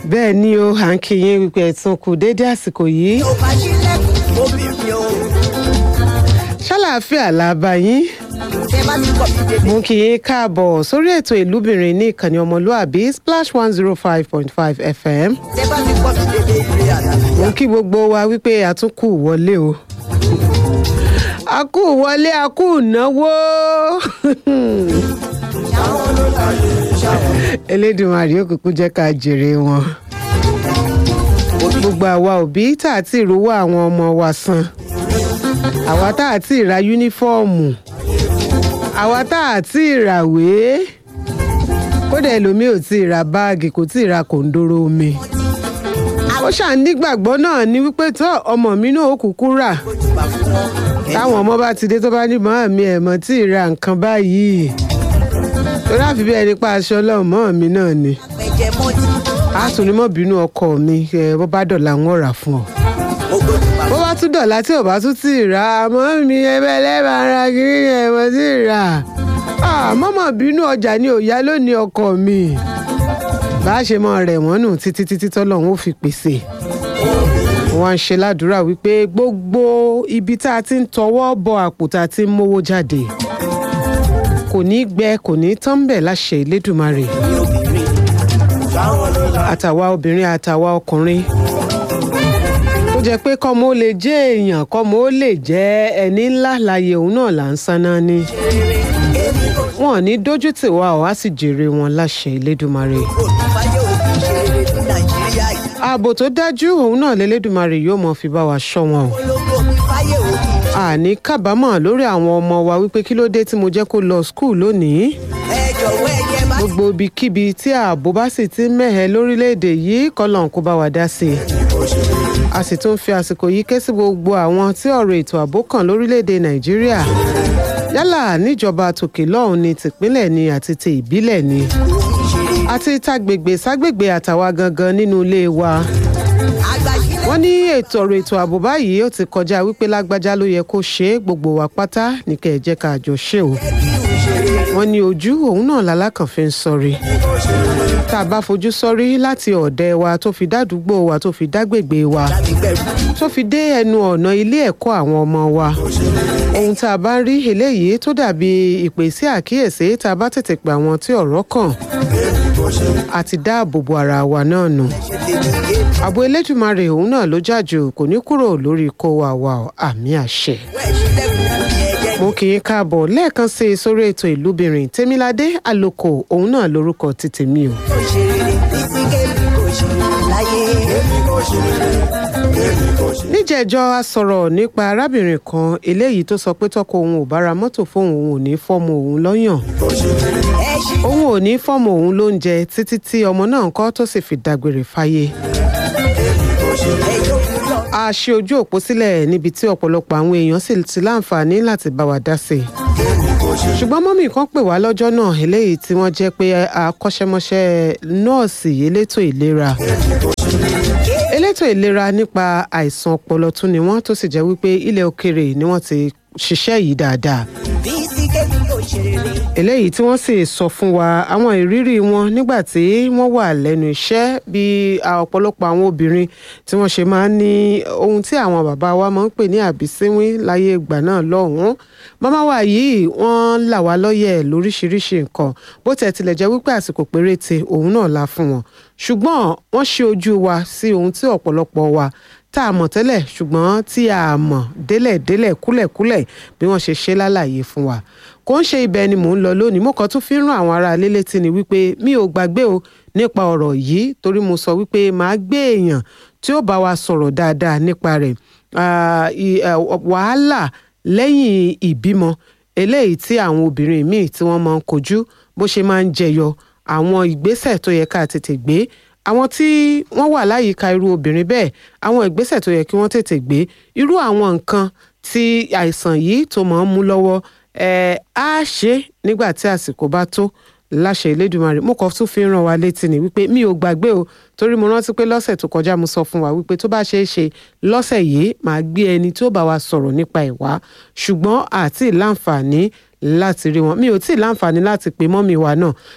bẹ́ẹ̀ ni o à ń kí yín wípé ẹ̀tún kù déédé àsìkò yìí tó bá ṣílẹ̀kùn obìnrin o. ṣàlàáfíà la bá yín tẹ bá ti kọ̀ mí dédé. mú kí yín káàbọ̀ sórí ètò ìlúbìnrin ní ìkànnì ọmọlúàbí splash one zero five point five fm tẹ bá ti kọ̀ mí dédé ilé àlàáfíà. mú kí gbogbo wa wípé àtúnkù wọlé o a kú wọlé a kú náwó elédùnmarè òkùnkùn jẹ́ ká jèrè wọn gbogbo àwa òbí tá a ti rówó àwọn ọmọ wa san àwa tá a ti ra yúnífọ́ọ̀mù àwa tá a ti ràwé kódà ẹlòmíì ò tí ì ra báàgì kò tí ì ra kòńdóró omi ó ṣáà nígbàgbọ́ náà ní wípé tó ọmọ mi náà ó kúkú rà ojúbà fún wọn. táwọn ọmọ bá ti dé tó bá ní mọ́ mi ẹ̀ mọ́ tí ì ra nǹkan báyìí torí àfi bí ẹni pa aṣọ ọlọ́run mọ́ mi náà ni ẹ̀jẹ̀ mọ́tì. a tún ní mọ́ bínú ọkọ mi ẹ bó bá dọ̀la ń rà fún ọ gbogbo ojúbà bó bá tún dọ̀la tí ò bá tún tí ì rà àmọ́ mi ẹbẹ̀ lẹ́ẹ̀bà ara kiri ẹ̀ mọ́ tí ì rà mọ́mọ́ bínú ọjà ni ò yá lónìí ọkọ mi bá a ṣe mọ rẹ̀ wọ́n nù títí títí tọ́lọ́run ó fi pèsè wọ́n ń ṣe ládùúrà wípé gbogbo ibi tá a ti ń tọwọ́ bọ àpò tá a ti ń mówó jáde kò ní gbẹ kò ní tán bẹ̀ láṣẹ Elédùmarè ní obìnrin. báwọn ló la. àtàwa obìnrin àtàwa ọkùnrin tó jẹ́ pé kọ́mọ ó lè jẹ́ èèyàn kọ́mọ ó lè jẹ́ ẹni ńlá láyé òun náà là ń sáná ní èmi kò wọn ò ní dójú tì wá ọ̀ á sì jèrè wọn láṣẹ Elédùmarè olùfàyè òbí ṣe rere ní nàìjíríà yìí. ààbò tó dájú òun náà lélẹ́dùmarè yóò mọ̀ fi bá wa ṣọ́ wọn o ológun olùfàyè òbí ṣe. àní kábàámọ̀ lórí àwọn ọmọ wa wípé kí ló dé tí mo jẹ́ kó lọ skul lónìí ẹ jọ̀wọ́ ẹ jẹ́ bá. gbogbo ibikíbi tí ààbò bá sì ti mẹ́hẹ̀ lórílẹ̀‐èdè yìí kọ́lọ́n kó bá wa dá sí i a sì tún fi àsìkò yìí ké sí gbogbo àwọn tí ọ̀rọ̀ ètò ààbò kàn lórílẹ̀‐èdè nàìjíríà yálà níjọba tòkè lọ́hùn ni tìpínlẹ̀ ni àti ti ìbílẹ̀ ni àti tágbègbè ságbègbè àtàwa gangan nínú ilé wa àgbà sílẹ̀. wọ́n ní ètò ọ̀rọ̀ ètò ààbò báyìí ó ti kọjá wípé lágbájá ló yẹ kó ṣe é gbogbo wa pátá ní kẹ́ ẹ jẹ́ ká jọ ṣe o wọ́n ní ojú òun náà lálákàn fi ń sọrí tá a bá fojú sọrí láti ọ̀dẹ wa tó fi dádúgbò wa tó fi dágbègbè wa láti gbẹ̀rù. tó fi dé ẹnu ọ̀nà ilé ẹ̀kọ́ àwọn ọmọ wa ohun tá a bá ń rí eléyìí tó dàbí ìpè sí àkíyèsí tá a bá tètè pè àwọn tí ọ̀rọ̀ kàn àti dáàbò bo ara wa náà nù ààbò elédùmarè òun náà ló jàjù kò ní kúrò lórí kó wa wa ọ, àmì àṣẹ wẹ́ẹ̀ sílẹ̀kùn ní ẹ̀jẹ̀ mo kì í káàbọ̀ lẹ́ẹ̀kan sí i sórí ètò ìlúbìnrin tèmiládé àlòkò òun náà lórúkọ ti tèmi o kò ṣe rere títí kébì kò ṣe rere láyé. èmi kò ṣe rere èmi kò ṣe. níjẹ̀jọ́ a sọ̀rọ̀ nípa arábìnrin kan eléyìí tó sọ pé tọkọ òun ò bá ra mọ́tò fóun òun ò ní fọ́mọ òun lọ́yàn ẹ ṣí òun ò ní fọ́mọ òun lóúnjẹ títí tí ọmọ náà ń kọ́ tó sì fi dágbére fáyé ẹ jókòó lọ. a ṣe ojú òpó sílẹ̀ níbi tí ọ̀pọ̀lọpọ̀ àwọn èèyàn sì ti láǹfààní láti bá wa dá sí i ṣùgbọ́n mọ́mì kan pè wá lọ́jọ́ náà eléyìí tí wọ́n jẹ́ pé akọ́ṣẹ́mọṣẹ́ nọ́ọ̀sì elétò ìlera elétò ìlera nípa àìsàn ọpọlọ tún ni wọ́n tó sì jẹ́ wípé ilẹ̀ òkèrè ni wọ́n ti ṣiṣẹ́ yìí dáadáa títí kébì kò ṣe rere. eléyìí tí wọ́n sì sọ fún wa àwọn ìrírí wọn nígbà tí wọ́n wà lẹ́nu iṣẹ́ bí a- ọ̀pọ̀lọpọ̀ àwọn obìnrin tí wọ́n ṣe máa ń ní ohun tí àwọn bàbá wa máa ń pè ní àbísínwín láyé ìgbà náà lọ́hùn-ún màmá wa yìí wọ́n là wá lọ́yẹ̀ lóríṣiríṣi nǹkan bó tẹ̀ tilẹ̀ jẹ́ wípé àsìkò péréte òun náà la fún wọn ṣùgbọ́n wọ́n ṣe ojú wa sí ohun tí ọ̀pọ̀lọpọ̀ wa tá a mọ̀ tẹ́lẹ̀ ṣùgbọ́n tí a mọ̀ délẹ̀délẹ̀ kúlẹ̀kúlẹ̀ bí wọ́n ṣe ṣe lálàyé fún wa kò ń ṣe ibẹ̀ ni mò ń lọ lónìí mo kàn tún fi ń rán àwọn ará ilé létí ni wípé mi ò gbàgbé o nípa ọ̀rọ̀ yìí torí mo sọ wípé màá gbé èèyàn tí ó bá wa sọ̀rọ̀ dáadáa nípa rẹ̀ Ah, i- eh, wàhálà lẹ́yìn ìbímọ eléyìí tí àwọn obìnrin míì tí wọ́n máa ń kojú bó ṣe máa ń jẹyọ àwọn ìgbésẹ̀ tó yẹ ká tètè gbé àwọn tí wọ́n wà láyìíká irú obìnrin bẹ́ẹ̀ àwọn ìgbésẹ̀ tó yẹ kí wọ́n tètè gbé irú àwọn nǹkan tí àìsàn yìí tó máa ń mú lọ́wọ́ ẹ̀ á ṣe é nígbà tí àsìkò bá tó láṣẹ Elédùmarè mo kàn tún fi ń ràn wá létí ni wípé mi ò gbàgbé o torí mo rántí pé lọ́sẹ̀ tó kọjá mo sọ fún wa wípé tó bá ṣeé ṣe lọ́sẹ̀ yìí màá gbé ẹni tí ó bá wa sọ̀rọ̀ nípa ẹ̀ wá ṣùgbọ́n àti láǹfààní láti rí wọn mi ò tí ì láǹfààní láti pe mọ́mì wa náà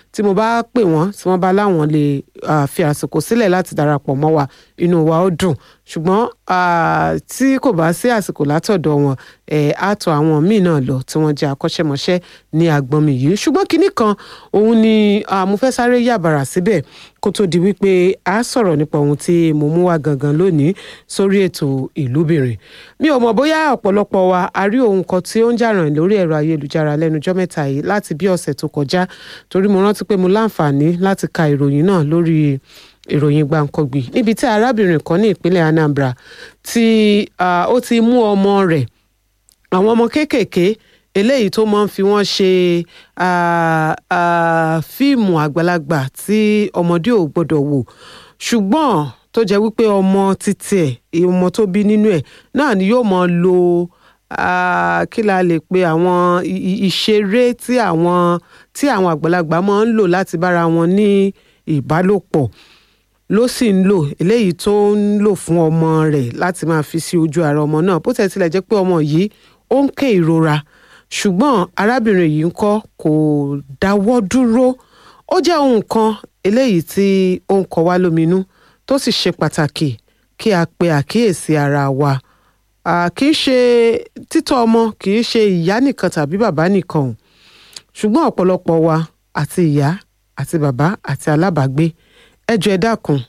tí mo bá pè wọ́n tí wọ́n bá láwọn lè ah, fi àsìkò sílẹ̀ láti darapọ̀ mọ́ wa inú wa ó dùn ṣùgbọ́n ah, tí kò bá sí àsìkò látọ̀dọ̀ wọn ẹ̀ á tọ̀ àwọn míì náà lọ tí wọ́n jẹ́ akọ́ṣẹ́mọṣẹ́ ní agbọ́nmi yìí ṣùgbọ́n kinní kan òun ni ah, mo fẹ́ sáré yàbàrà síbẹ̀ kó tó di wípé a sọ̀rọ̀ nípa ohun tí mo mú wá gangan lónìí sórí ètò ìlúbìnrin mi ò mọ̀ bóyá ọ̀pọ̀lọpọ̀ wa a rí ohun kan tí ó ń jà ràn lórí ẹ̀rọ ayélujára lẹ́nujọ́ mẹ́ta yìí láti bí ọ̀sẹ̀ tó kọjá torí mo rántí pé mo láǹfààní láti ka ìròyìn náà lórí ìròyìn gbàǹkangbì níbi tí arábìnrin kan ní ìpínlẹ̀ Anambra tí ah, ó ti mú ọmọ rẹ̀ àwọn ọmọ kéékèèké eléyìí tó máa ń fi wọ́n ṣe ah, ah, fíìmù àgbàlagbà tí ọmọdé ò gbọ́dọ̀ wò ṣùgbọ́n tó jẹ́ wípé ọmọ títí ẹ̀ ọmọ tó bí nínú ẹ̀ náà ni yóò máa lo ah, kí la lè pe àwọn i- i- ìṣeré tí àwọn tí àwọn àgbàlagbà máa ń lò láti bára wọn ní ìbálòpọ̀ ló sì ń lò eléyìí tó ń lò fún ọmọ rẹ̀ láti máa fi sí ojú ara ọmọ náà bó tẹ̀ tilẹ̀ jẹ́ pé ọmọ yìí ó ń ké ìrora ṣùgbọ́n arábìnrin yìí ń kọ́ kò dáwọ́ dúró ó jẹ́ ohun kan eléyìí tí ó ń kọ wá lóminú tó sì ṣe pàtàkì kí a pe àkíyèsí ara wa À, kì í ṣe títọ́ ọmọ kì í ṣe ìyá nìkan tàbí bàbá nìkan o ṣùgbọ́n ọ̀pọ̀lọpọ̀ wa àti ìyá àti bàbá àti alábàágbé ẹ jọ̀ọ́ ẹ dákun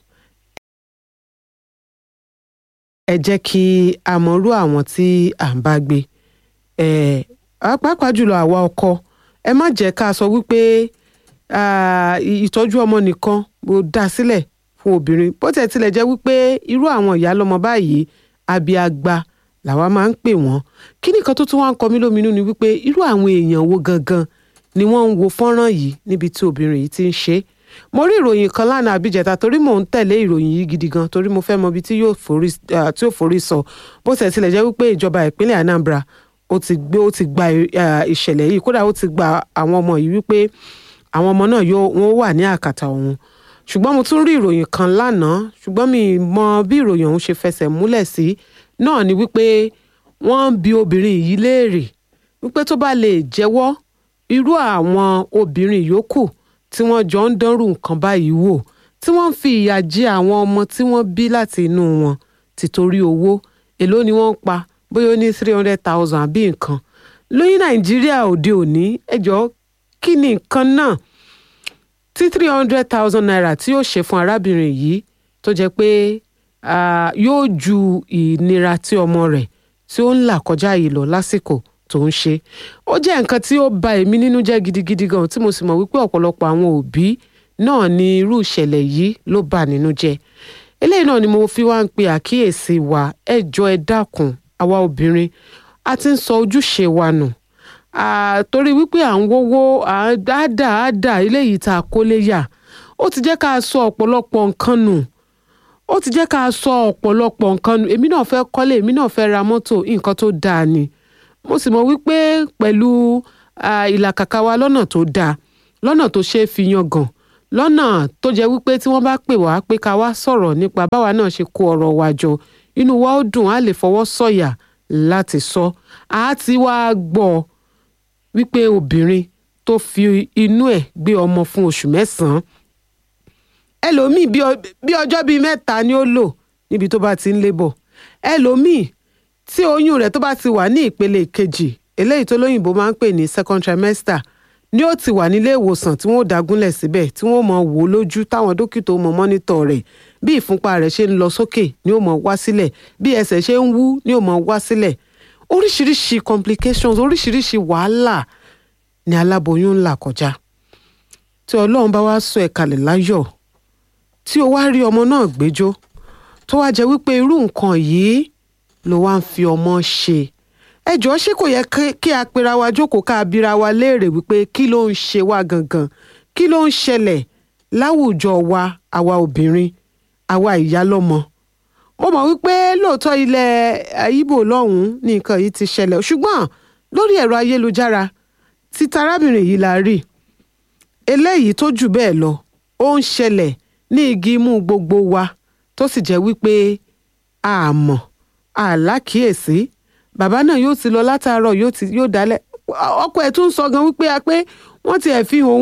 ẹ jẹ́ kí a mọ̀rú àwọn tí à ń bá gbé ẹ pàápàá jùlọ àwa ọkọ ẹ má jẹ́ ká sọ wípé ah, ì- ìtọ́jú ọmọ nìkan mo dá sílẹ̀ fún obìnrin bó tẹ̀ tilẹ̀ jẹ́ wípé irú àwọn ìyá lọ́mọ báyìí abiagba làwa máa ń pè wọ́n kí nìkan tó tún wá ń kọ mí lóminú ni wípé irú àwọn èèyàn wo gangan ni wọ́n ń wo fọ́nrán yìí níbi tí obìnrin yìí ti ń ṣe é mo rí ìròyìn kan lánàá àbíjẹta torí mò ń tẹ̀lé ìròyìn yìí gidi gan torí mo fẹ́ mọ ibi tí yóò forí ah, tí yóò forí sọ bó tẹ̀ tilẹ̀ jẹ́ wípé ìjọba ìpínlẹ̀ Anambra ó ti gbé ó ti gba ah, ìṣẹ̀lẹ̀ yìí kódà ó ti gba àwọn ọmọ yìí wípé àwọn ọmọ náà yóò wọ́n wà ní àkàtà òun ṣùgbọ́n mo tún rí ìròyìn kan lánàá ṣùgbọ́n mi ì mọ bí ìròyìn ọ̀hún ṣe fẹsẹ̀ múlẹ̀ sí náà ni wípé wọ́n ń bi obìnrin yìí léèrè wípé tó bá lè jẹ́wọ́ irú àwọn obìnrin yòókù tí wọ́n jọ ń dánrù nǹkan báyìí wò tí wọ́n ń fi ìyà jẹ àwọn ọmọ tí wọ́n bí láti inú wọn tìtorí owó èló ni wọ́n ń pa bóyá ó ní three hundred thousand àbí nǹkan lóyún nàìjíríà òde òní ẹjọ́ kí ni nǹkan náà tí three hundred thousand naira tí yóò ṣe fún arábìnrin yìí tó jẹ́ pé ah, yóò ju ìnira tí ọmọ rẹ̀ tí ó ń là kọjá yìí lọ lásìkò tó ń ṣe ó jẹ́ nǹkan tí ó ba èmi nínú jẹ́ gidigidi gan tí mo sì mọ̀ wípé ọ̀pọ̀lọpọ̀ àwọn òbí náà ni irú ìṣẹ̀lẹ̀ yìí ló bà nínú jẹ́ eléyìí náà ni mo fi wá ń pe àkíyèsí wa ẹ jọ̀ọ́ ẹ dákun àwa obìnrin a ti ń sọ ojúṣe wa nù Ah, torí wípé à ń wówó àádà àádà eléyìí tá a kó lé yà ó ti jẹ́ ká sọ ọ̀pọ̀lọpọ̀ nǹkan nù ó ti jẹ́ ká sọ ọ̀pọ̀lọpọ̀ nǹkan nù èmi náà fẹ́ kọ́lé èmi náà fẹ́ ra mọ́tò nǹkan tó dáa ni mo sì mọ̀ wípé pẹ̀lú ah, ìlàkàkà wa lọ́nà tó dáa lọ́nà tó ṣeé fi yangàn lọ́nà tó jẹ́ wípé tí wọ́n bá pè wá pé ká wá sọ̀rọ̀ nípa báwa náà ṣe kó ọ̀rọ̀ wa jọ inú wa ó dùn á lè fọwọ́ sọ̀yà láti sọ àá ti wá gbọ́ ọ wípé obìnrin tó fi inú ẹ̀ gbé ọmọ fún oṣù mẹ́sàn-án ẹlòmíì bí ọ- bí ọjọ́ bíi mẹ́ta ni ó lò níbi tó bá ti ń lébọ̀ ẹlòmíì tí oyún rẹ̀ tó bá ti wà ní ìpele kejì eléyìí tó lóyìnbó máa ń pè ní second trimester ni ó ti wà nílé ìwòsàn tí wọ́n ó dágúnlẹ̀ síbẹ̀ tí wọ́n ó mọ wò ó lójú táwọn dókítà ó mọ mọ́nítọ̀ rẹ̀ bí ìfúnpá rẹ̀ ṣe ń lọ sókè ni ó mọ wá sílẹ̀ bí ẹsẹ̀ ṣe ń wú ni ó mọ wá sílẹ̀ oríṣiríṣi complications oríṣiríṣi wàhálà ni aláboyún ń là kọjá tí ọlọ́run bá wá sọ ẹ̀ kalẹ̀ láyọ̀ tí o wá rí ọmọ náà gbẹ́jọ́ tó wá jẹ́ wípé irú nǹkan yìí ló wá ń fi ọmọ ṣe ẹ jọ̀ọ́ ṣé kò yẹ kí- kí a pera wa jókòó ká a bira wa léèrè wípé kí ló ń ṣe wá gangan kí ló ń ṣẹlẹ̀ láwùjọ wa àwa obìnrin àwa ìyá lọ́mọ mo mọ̀ wípé lóòótọ́ ilẹ̀ Ìgbò lọ́hùn-ún ní nǹkan yìí ti ṣẹlẹ̀ ṣùgbọ́n lórí ẹ̀rọ ayélujára tí tarábìnrin yìí la rí eléyìí tó jù bẹ́ẹ̀ lọ ó ń ṣẹlẹ̀ ní igi imú gbogbo wa tó sì jẹ́ wípé a mọ̀ a lákìyèsí bàbá náà yóò ti lọ látàárọ̀ yóò ti yóò dálẹ̀ ọkọ ẹ̀ tún sọ gan wípé a pé wọ́n ti ẹ̀ fi hàn òun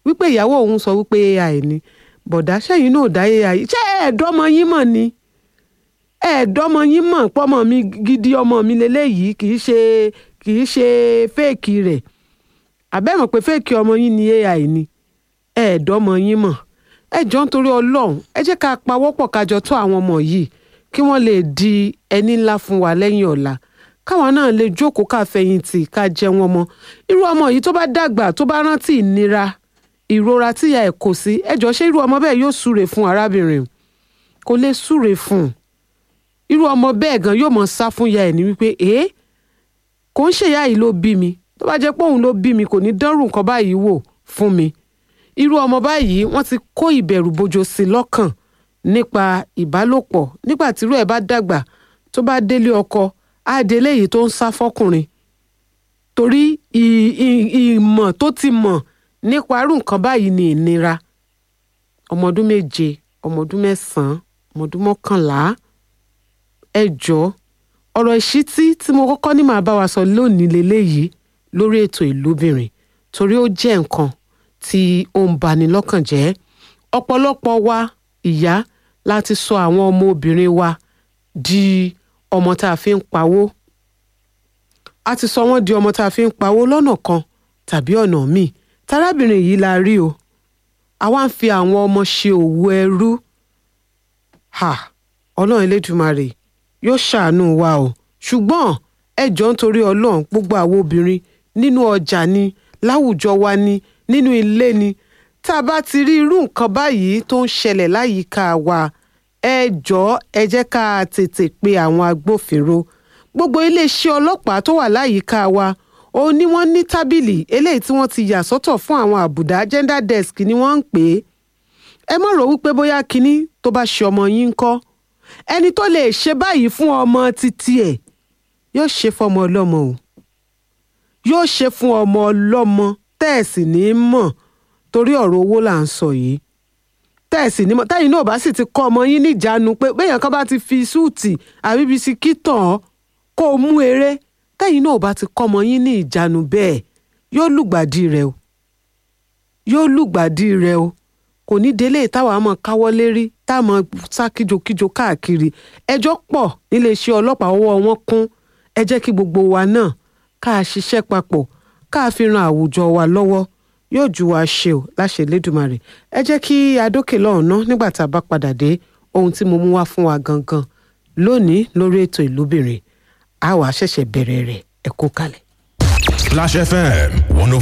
wípé ìyàwó òun sọ wípé ai ni bọ̀dá sẹ́yìn náà dá ai ṣé ẹ̀ẹ́dọ́mọ yín mọ̀ ni ẹ̀ẹ́dọ́mọ yín mọ̀ pọ́mọ mi gidi ọmọ mi lélẹ́yìí kì í ṣe kì í ṣe fẹ́ẹ̀kì rẹ̀ àbẹ́mọ̀ pé fẹ́ẹ̀kì ọmọ yín ni ai ni ẹ̀ẹ́dọ́mọ yín mọ̀ ẹ jọ ń torí ọlọ́run ẹ jẹ́ ká pawọ́pọ̀ kájọ tó àwọn ọmọ yìí kí wọ́n lè di ẹni ńlá fún wa lẹ́yìn ọ̀la káwọn náà lè jókòó ká fẹ̀yìntì ká jẹ wọn mọ́ irú ọmọ yìí tó bá dàgbà tó bá rántí ìnira ìrora tíya ẹ̀ kò sí ẹ jọ ṣé irú ọmọ bẹ́ẹ̀ yóò súre fún arábìnrin kò lè súre fún un irú ọmọ bẹ́ẹ̀ gan yóò mọ̀ sá fún ya ẹ̀ ní wípé èé kò ń ṣèyá yìí ló bí mi tó bá jẹ́ pé òun ló bí mi kò ní dánrù nǹkan báyìí wò fún mi irú ọmọ báyìí wọ́n ti kó ìbẹ̀rù bojo sí i lọ́kàn nípa ìbálòpọ̀ nígbà tírú ẹ̀ bá dàgbà tó bá délé ọkọ á délé èyí tó ń sá fọ́kùnrin torí ì- ì- ìmọ̀ tó ti mọ̀ nípa irú nǹkan báyìí ni ìnira ọmọ ọdún méje ọmọ ọdún mẹ́sàn-án ọmọ ọdún mọ́kànlá ẹ jọ̀ọ́ ọ̀rọ̀ ìṣítí tí mo kọ́kọ́ ní màá bá wa sọ lónìí leléyìí lórí ètò ìlúbìnrin torí ó jẹ́ nǹkan tí ó ń bani lọ́kàn jẹ́ ọ̀pọ̀lọpọ̀ wa ìyá láti sọ àwọn ọmọ obìnrin wa di ọmọ tá a fi ń pawó a ti sọ wọ́n di ọmọ tá a fi ń pawó lọ́nà kan tàbí ọ̀nà míì tarábìnrin yìí la rí o àwa ń fi àwọn ọmọ ṣe òwò ẹrú ha ọlọ́run elédùmarè yóò ṣàánú wa o ṣùgbọ́n ẹ jọ̀ọ́ nítorí ọlọ́run gbogbo àwọn obìnrin nínú ọjà ni láwùjọ wa ni nínú ilé ni tá a bá ti rí irú nǹkan báyìí tó ń ṣẹlẹ̀ láyìíká wa ẹ jọ̀ọ́ ẹ jẹ́ ká tètè pe àwọn agbófinró gbogbo iléeṣẹ́ ọlọ́pàá tó wà láyìíká wa òun ni wọ́n ní tábìlì eléyìí tí wọ́n ti yà sọ́tọ̀ fún àwọn àbùdá gender desk ni wọ́n ń pè é ẹ mọ̀ rò wípé bóyá kinní tó bá ṣe ọmọ yín ń kọ́ ẹni tó lè ṣe báyìí fún ọmọ títí ẹ̀ yóò ṣe fọmọ ọlọ́mọ o yóò ṣe fún ọmọ ọlọ́mọ tẹ́ẹ̀sì ní í mọ̀ torí ọ̀rọ̀ owó là ń sọ yìí tẹ́ẹ̀sì ní mọ̀ tẹ́yìn náà bá sì ti kọ́ ọmọ yín níjánu pé béèyàn kan bá ti fi súùtì àbí bisikí tàn án kó o mú eré tẹ́yìn náà bá ti kọ́ ọmọ yín ní ìjánu bẹ́ẹ̀ yóò lùgbàdì rẹ o yóò lùgbàdì rẹ o kò ní délé táwa mọ̀ káwọ́ lérí táwọn sá kíjokíjo káàkiri ẹjọ́ pọ̀ níléeṣẹ́ ọlọ́pàá ọwọ́ wọn kún ẹ jẹ́ kí gbogbo wa náà ká a ṣiṣẹ́ papọ̀ ká a fi ran àwùjọ wa lọ́wọ́ yóò ju wa ṣe o láṣẹ Elédùmarè ẹ jẹ́ kí adókè lọ́hùn ná nígbà tá a bá padà dé ohun tí mo mú wá fún wa gangan lónìí lórí ètò ìlúbìnrin a wàá ṣẹ̀ṣẹ̀ bẹ̀rẹ̀ rẹ̀ ẹ kú kalẹ̀. Splash FM 105.5